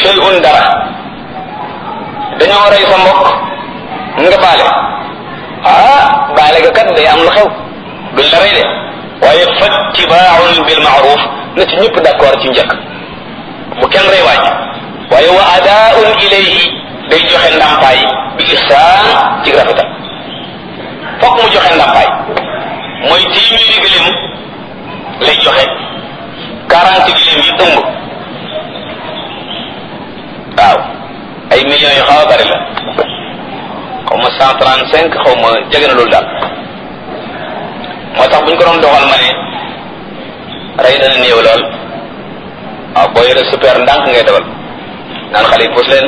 shay'un dara dañoo rey sa mbokk nga baale ah baale ga kat day am lu xew duñ la rey de waaye fattibaaun bil maaruf na ci ñëpp d'accord ci njëkk bu kenn rey waaj waaye wa adaaun ilayhi day joxe ndàmpaay bi ihsaan ci rafetal fokk mu joxe ndàmpaay mooy téeméeri gëléem lay joxe quarante gëléem yi ëmb waaw ay millions yu xaw a bari la xaw ma cent trente cinq xaw ma jege na loolu daal moo tax bu ñu ko doon doxal ma ne rey dana néew lool waaw boo yore super ndànk ngay dawal naan xale yi puus leen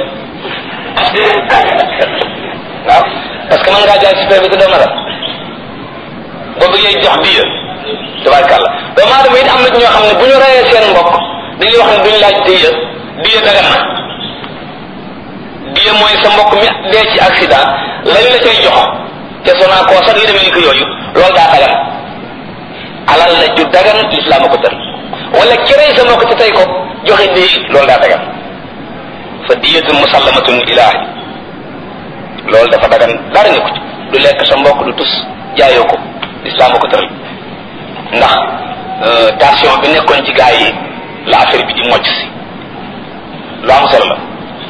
waaw parce que mën ngaa jaay super bi te doo matal boo bëggee jox biya tabarkàlla doomu aadama it am na ñoo xam ne bu ñu reyee seen mbokk dañuy wax ne duñu laaj diya diya dagan na diya mooy sa mbokk mi dee ci accident lañ la cay jox te sonaa koo sax yi demee ni ko yooyu loolu daa dagan alal la ju dagan lislaam a ko tër wala ki rey sa mbokk te tey ko joxe di loolu daa dagan fa diyatun musallamatun ilaahi loolu dafa dagan dara nga ko ci du lekk sa mbokk du tus jaayoo ko lislaam a ko tëral ndax tension bi nekkoon ci gaa yi la affaire bi di mocc si lu am solo la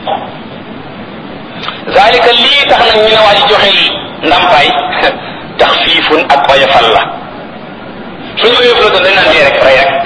zalika lii tax nag ñu ne waa ji joxe ndampaay tax fiifun ak oyofal la suñu oyofal doon dañ naan dee rek rey rek